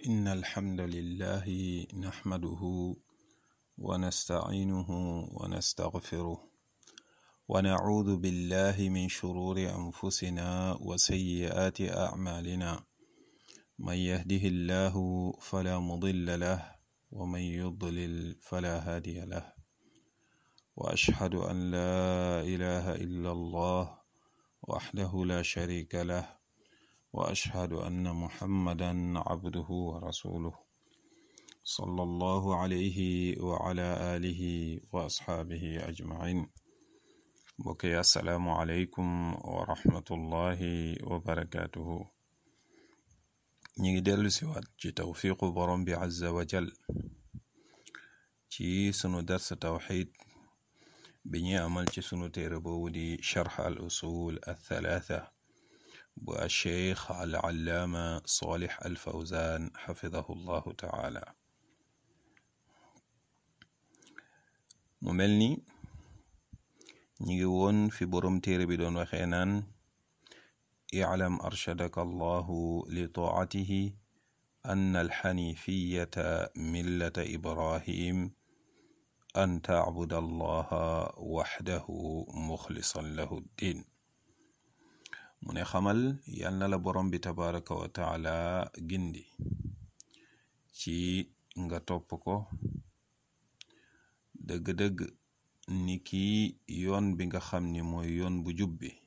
إن الحمد لله نحمده ونستعينه ونستغفره ونعوذ بالله من شرور أنفسنا وسيئات أعمالنا من يهده الله فلا مضل له ومن يضلل فلا هادي له وأشهد أن لا إله إلا الله وحده لا شريك له واشهد ان محمدا عبده ورسوله صلى الله عليه وعلى اله واصحابه اجمعين بكي السلام عليكم ورحمه الله وبركاته ñi dellu si waat ci tawfiqu borom bi azza wa jal ci sunu dars tawxid bi ñuy amal ci sunu téere boobu di charx al usul al thalatha bu alcheikh alallaama solix alfawzan xafidahu llahu taala mu mel ni ñi ngi woon fi boroom téere bi doon waxee naan iclam arshadaka allahu li taatihi ann alxanifiyata millata ibrahim an tacbud allaha waxdahu muxlisan lahu ddin mu ne xamal yal na la borom bi tabaraka wa taala gindi ci nga topp ko dëgg-dëgg ni kii yoon bi nga xam ni mooy yoon bu jub bi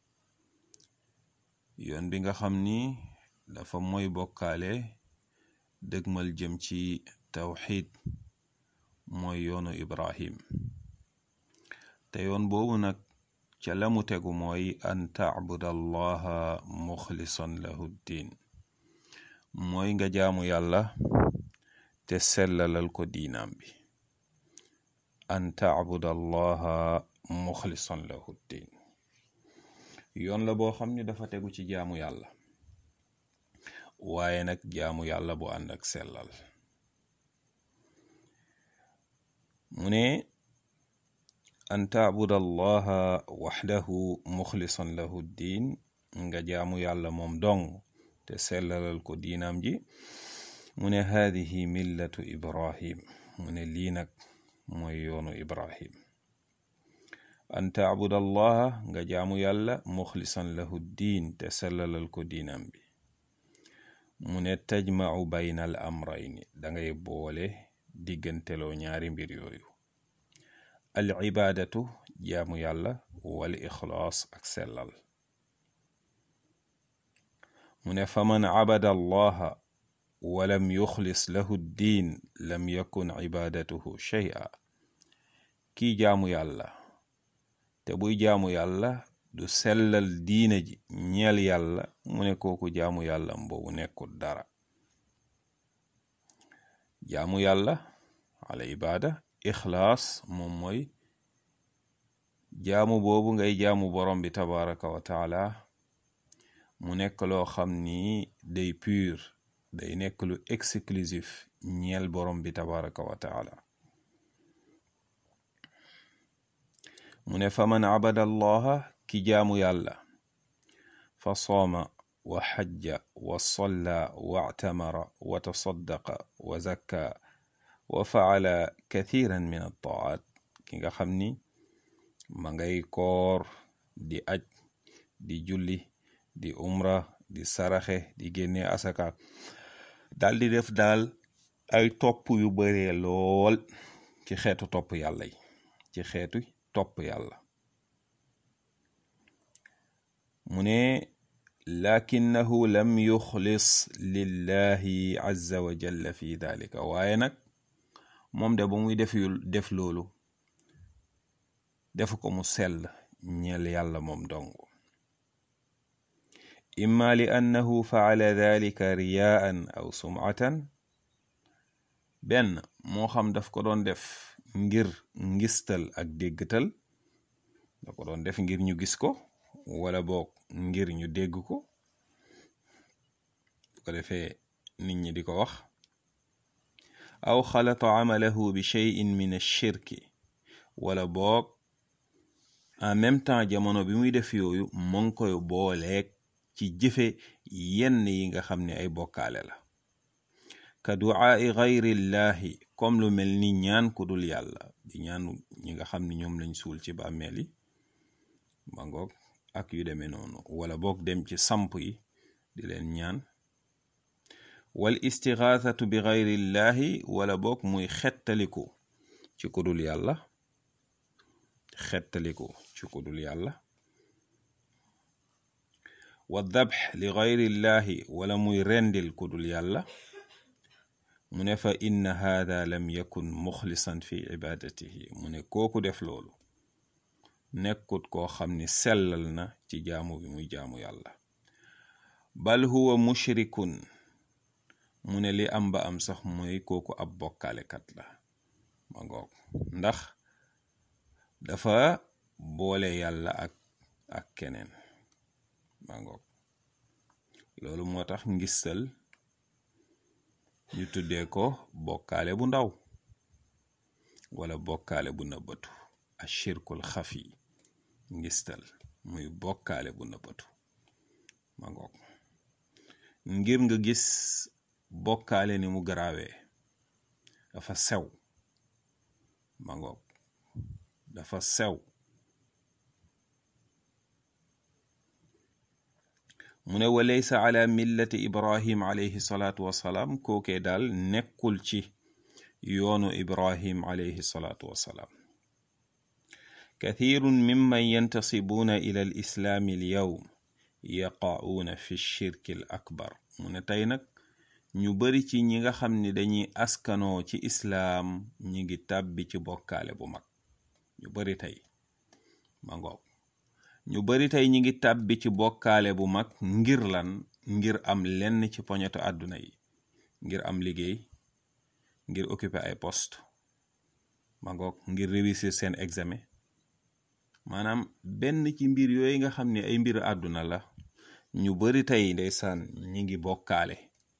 yoon bi nga xam ni dafa mooy bokkaale dëgmal jëm ci tawxid mooy yoonu ibrahim te yoon boobu nag ca la mu tegu mooy an tacbud allaha muxlisan lahu ddin mooy nga jaamu yàlla te sellalal ko diinaam bi an tacbud allaha muxlisan lahu ddin yoon la boo xam ne dafa tegu ci jaamu yàlla waaye nag jaamu yàlla bu ànd ak sellal mu ne an tacbud allaha waxdahu muxlisan lahu ddin nga jaamu yàlla moom dong te sellalal ko diinaam ji mu ne haadihi millatu ibrahim mu ne lii nag mooy yoonu ibrahim an tacbud allaha nga jaamu yàlla muxlisan lahu ddin te sellalal ko diinaam bi mu ne tajmacu bayna al amrayni dangay boole digganteloo ñaari mbir yooyu al ibaadatu jaamu yàlla wal ixlaas ak sellal mu ne faman cabada allaha walam yuxlis lahu ddiin lam yakun cibaadatuhu shay'a kii jaamu yàlla te buy jaamu yàlla du sellal diina ji ñeel yàlla mu ne kooku jaamu yàlla mboobu nekkul dara jaamu yàlla ala ibaada ixlaas moom mooy jaamu boobu ngay jaamu borom bi tabaraka wa taala mu nekk loo xam ni day pur day nekk lu exclusif ñeel borom bi tabaraka wa taala mu ne fa man abada allaha ki jaamu yàlla fa sooma wa xajja wa solla wa actamara wa tasaddaqa wa zakka wa faala kathiran min altaat ki nga xam ni ma ngay koor di aj di julli di umra di saraxe di génne asaka dal di def daal ay topp yu baree lool ci xeetu topp yàlla yi ci xeetu topp yàlla mu ne lakinnahu lam yuxlis lillahi azza wa jalla fi dalika waaye nag moom de ba muy def yu def loolu defu ko mu sell ñeel yàlla moom dong imma li annahu faala dalika riyaan aw sumatan benn moo xam daf ko doon def ngir ngistal ak déggtal da ko doon def ngir ñu gis ko wala boog ngir ñu dégg ko bu ko defee nit ñi di ko wax aw xalata amalahu bi cheyin min ashirki wala boog en même temps jamono bi muy def yooyu mu ngi koy booleeg ci jëfe yenn yi nga xam ne ay bokkaale la ka duaai gayrillahi comme lu mel ni ñaan ku dul yàlla di ñaan ñi nga xam ni ñoom lañ suul ci bàmmeel yi ba ngoog ak yu demee noonu wala boog dem ci samp yi di leen ñaan wal istigaasatu bi gayrillahi wala boog muy xettaliku ci ku dul yàlla xettaliku ci ku dul yàlla wa dabx li gayrillahi wala muy rendil ku dul yàlla mu ne fa inna haada lam yakun muxlisan fi ibadatihi mu ne kooku def loolu nekkut koo xam ni sellal na ci jaamu bi muy jaamu yàlla bal huwa mushrikun mu ne li am ba am sax mooy kooku ab bokkaalekat la ma ngoog ndax dafa boole yàlla ak ak keneen ma ngoog loolu moo tax ngistal ñu tuddee ko bokkaale bu ndaw wala bokkaale bu nëbbatu ashirkul xafi ngistal muy bokkaale bu nëbbatu ma ngoog ngir nga gis bokkaale ni mu garaawee dafa sew ma ngoog dafa sew mu ne wa laysa ala millati ibrahim alayhi salaatu wassalaam kookee daal nekkul ci yoonu ibrahim alayhi salaatu wassalaam kathirun mimman yantasibuuna ila al islaami al yawm yaqacuuna fi shirki al akbar mu ne tey nag ñu bari ci ñi nga xam ni dañuy askanoo ci islaam ñi ngi tàbbi ci bokkaale bu mag ñu bari tey ma ngoog ñu bari tey ñi ngi tàbbi ci bokkaale bu mag ngir lan ngir am lenn ci poñetu àdduna yi ngir am liggéey ngir occuper ay poste ma ngoog ngir réussir seen examen maanaam benn ci mbir yooyu nga xam ne ay mbir àdduna la ñu bari tey ndeysaan ñi ngi bokkaale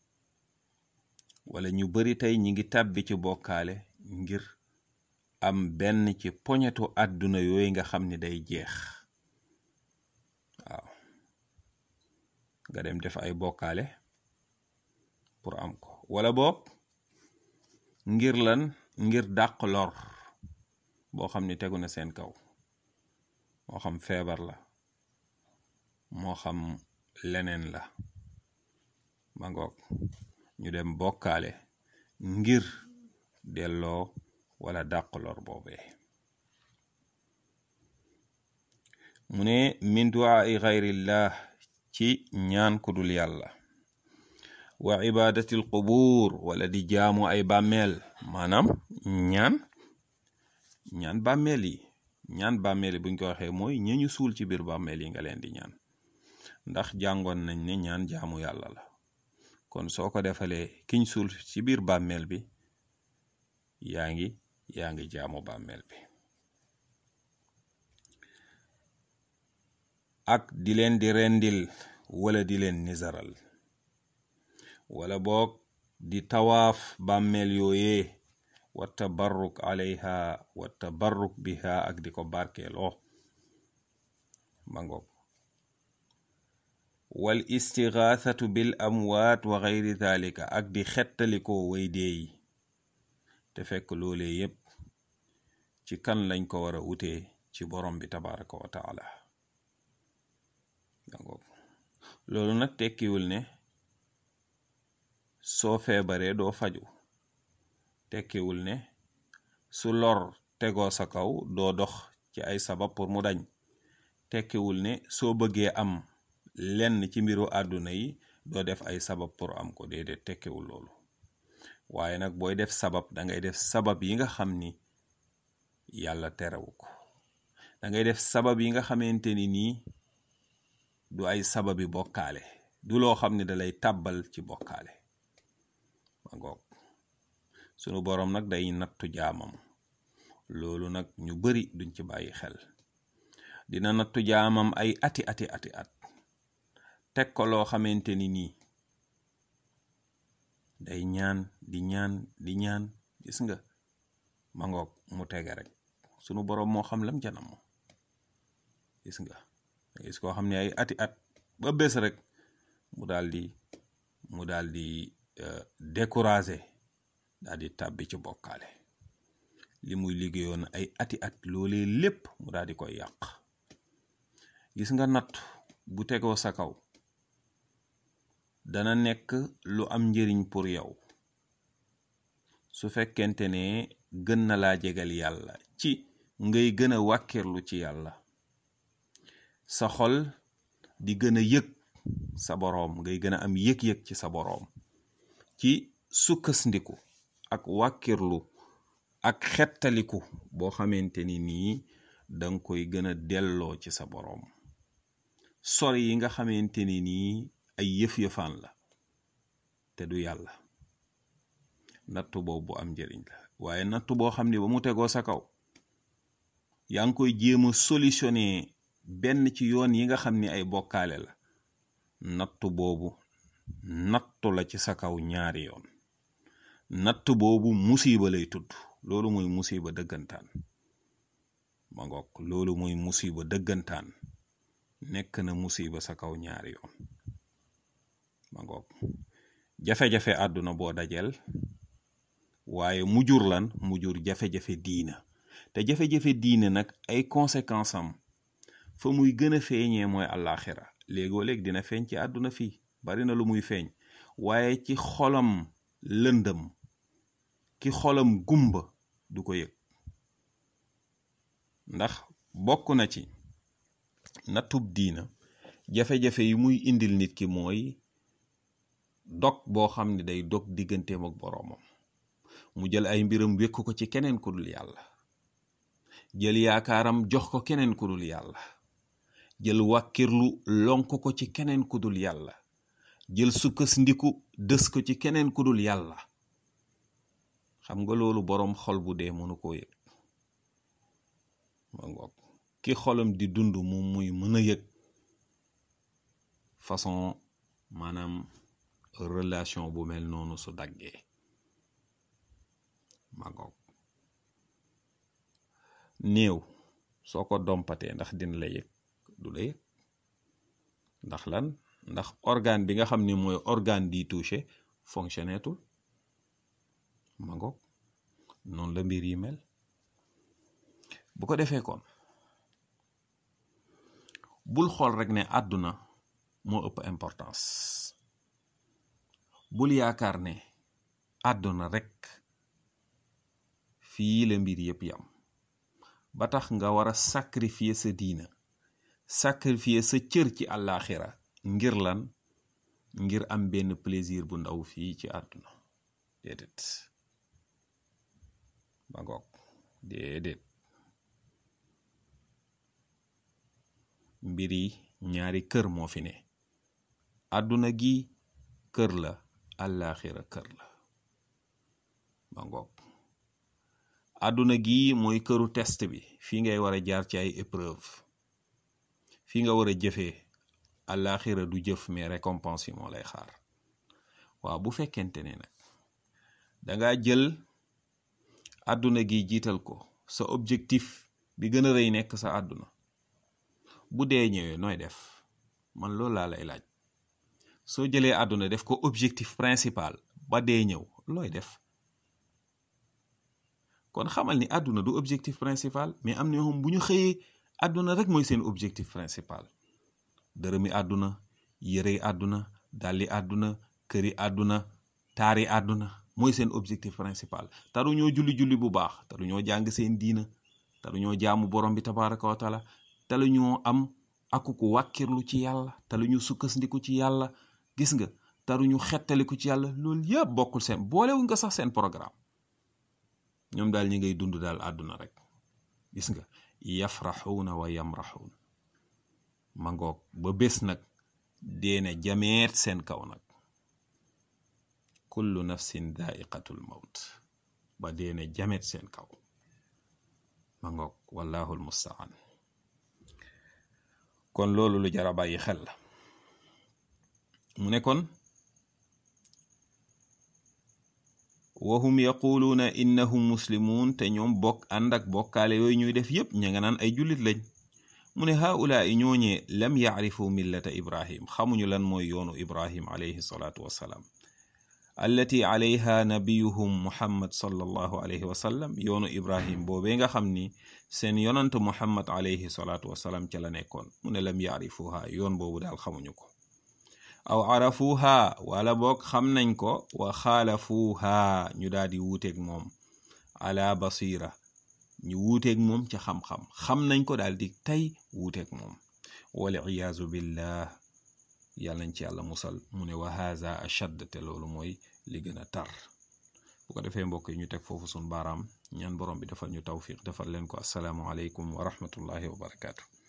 wala ñu bari tey ñi ngi tàbbi ci bokkaale ngir am benn ci poñetu àdduna yooyu nga xam ne day jeex waaw nga dem def ay bokkaale pour am ko wala boog ngir lan ngir dàq lor boo xam ne tegu na seen kaw moo xam feebar la moo xam leneen la ma ngoog ñu dem bokkaale ngir delloo wala dàq lor boobee mu ne min duaai xayrillah ci ñaan ku dul yàlla wa ibadatil qubuur wala di jaamu ay bàmmeel maanaam ñaan ñaan bàmmeel yi ñaan bàmmeel yi buñ ko waxee mooy ñañu suul ci biir bàmmeel yi nga leen di ñaan ndax jàngoon nañ ne ñaan jaamu yàlla la kon soo ko defalee kiñ suul ci biir bàmmeel bi yaa ngi yaa ngi jaamu bàmmeel bi ak di leen di rendil wala di leen nizaral wala boog di tawaaf bàmmeel yooyee wa tabarruk alayha wa tabarruk biha ak di ko barkeeloo ma ngoog wal istigaathatu bil amwaat wa gayri dhalika ak di xettalikoo way deeyi te fekk loolee yépp ci kan lañ ko war a wutee ci borom bi tabaraka wa taala dangoog loolu nag tekkiwul ne soo feebaree doo faju tekkiwul ne su lor tegoo sa kaw doo dox ci ay sabab pour mu dañ tekkiwul ne soo bëggee am lenn ci mbiru àdduna yi doo def ay sabab pour am ko déedéet tekkiwul loolu waaye nag booy def sabab da ngay def sabab yi nga xam ni yàlla terewu ko da ngay def sabab yi nga xamante ni nii du ay sababi bokkaale du loo xam ne dalay tàbbal ci bokkaale ma ngoog sunu boroom nag day nattu jaamam loolu nag ñu bari duñ ci bàyyi xel dina nattu jaamam ay ati ati ati at teg ko loo xamante ni nii day ñaan di ñaan di ñaan gis nga ma ngoog mu tege rek sunu boroom moo xam lam janam moom gis nga gis koo xam ne ay ati at ba bés rek mu daal di mu daal di découragé daal di tàbbi ci bokkaale li muy liggéeyoon ay ati at loolee lépp mu daal di koy yàq gis nga natt bu tegoo sa kaw dana nekk lu am njëriñ pour yow su fekkente ne gën na laa jegal yàlla ci ngay gën a wàkkirlu ci yàlla sa xol di gën a yëg sa boroom ngay gën a am yëg-yëg ci sa boroom ci sukkasndiku ak wàkkirlu ak xettaliku boo xamante ni nii danga koy gën a delloo ci sa boroom sori yi nga xamante ni nii ay yëf-yëfaan la te du yàlla nattu boobu am njëriñ la waaye nattu boo xam ne ba mu tegoo sa kaw yaa ngi koy jéem a solutionné benn ci yoon yi nga xam ni ay bokkaale la nattu boobu nattu la ci sa kaw ñaari yoon nattu boobu musiba lay tudd loolu mooy musiba dëggantaan ma ngoog loolu mooy musiba dëggantaan nekk na musiba sa kaw ñaari yoon ma ngoog jafe-jafe àdduna boo dajeel waaye mujur lan mujur jafe-jafe diina te jafe-jafe diine nag ay conséquences am fa muy gën a feeñee mooy àllaaxira léegoo léeg dina feeñ ci àdduna fii bari na lu muy feeñ waaye ci xolam lëndëm ki xolam gumba du ko yëg ndax bokk na ci nattub diina jafe-jafe yi muy indil nit ki mooy dog boo xam ne day dog digganteem ak boroomam mu jël ay mbiram wékk ko ci keneen ku dul yàlla jël yaakaaram jox ko keneen ku dul yàlla jël wàkkirlu lonk ko ci keneen ku dul yàlla jël sukkas ndiku dës ko ci keneen ku dul yàlla xam nga loolu boroom xol bu dee mënu koo yëg ma ngoog ki xolam di dund moom muy mën a yëg façon maanaam relation bu mel noonu su daggee ma ngoog néew soo ko dompatee ndax dina la yëg du la yëg ndax lan ndax organe bi nga xam ni mooy organe di touché fonctionnetul ma ngoog noonu la mbir yi mel bu ko defee kon bul xool rek ne àdduna moo ëpp importance bul yaakaar ne àdduna rek fii la mbir yëpp yam ba tax nga war a sacrifier sa diina sacrifier sa cër ci àllaaxira ngir lan ngir am benn plaisir bu ndaw fii ci àdduna déedéet ba ngoog déedéet mbir yi ñaari kër moo fi ne àdduna gi kër la àllaaxira kër la ba ngoog àdduna gi mooy këru test bi fii ngay war a jaar ci ay épreuve fii nga war a jëfee àllaaxira du jëf mais récompense yi moo lay xaar waaw bu fekkente ne nag danga jël àdduna gi jiital ko sa objectif bi gën a rëy nekk sa àdduna bu dee ñëwee nooy def man loolu laa lay laaj soo jëlee àdduna def ko objectif principal ba dee ñëw looy def kon xamal ni àdduna du objectif principal mais am na ñoo xam bu ñu xëyee àdduna rek mooy seen objectif principal dërëmi àdduna yërey àdduna dàlli àdduna këri àdduna taari àdduna mooy seen objectif principal taru ñoo julli-julli bu baax taru ñoo jàng seen diina taru ñoo jaamu borom bi tabaraka wa taala talu ñoo am akuku wàkkirlu ci yàlla talu ñu sukkandiku ci yàlla gis nga taru ñu xettaliku ci yàlla loolu yëpp bokkul seen boolewuñ ko sax seen programme ñoom daal ñi ngay dund daal àdduna rek gis nga yafraxuuna wa yamraxuun ma ngoog ba bés nag deene jameet seen kaw nag kullu nafsin daiqatul mawt ba deene jameet seen kaw ma ngoog wallahu almustaan kon loolu lu jara bàyyi xel la mu ne kon wahum yaquluuna innahum muslimuun te ñoom bokk ànd ak bokkaale yooyu ñuy def yépp ña nga naan ay jullit lañ mu ne haulaa i ñooñee lam yacrifu millata ibrahim xamuñu lan mooy yoonu ibrahim alayhi salaatu wassalaam allati alayha nabiyuhum muhammad sallallahu alayhi wa sallam yoonu ibrahim boobee nga xam ni seen yonant muhammad alayhi salaatu wasalaam ca la nekkoon mu ne lam yaarifuha yoon boobu daal xamuñu ko aw arafuha wala boog xam nañ ko wa xaalafuha ñu daal di wuuteeg moom ala basira ñu wuuteeg moom ca xam-xam xam nañ ko daal di tey wuuteeg moom wal iyaazu billah yàlla nañ ci yàlla musal mu ne wa haza ashad te loolu mooy li gën a tar bu ko defee mbokk yi ñu teg foofu sun baaraam ñaan borom bi defal ñu tawfiq defal leen ko asalaamu aleykum wa rahmatullahi wa barakaatu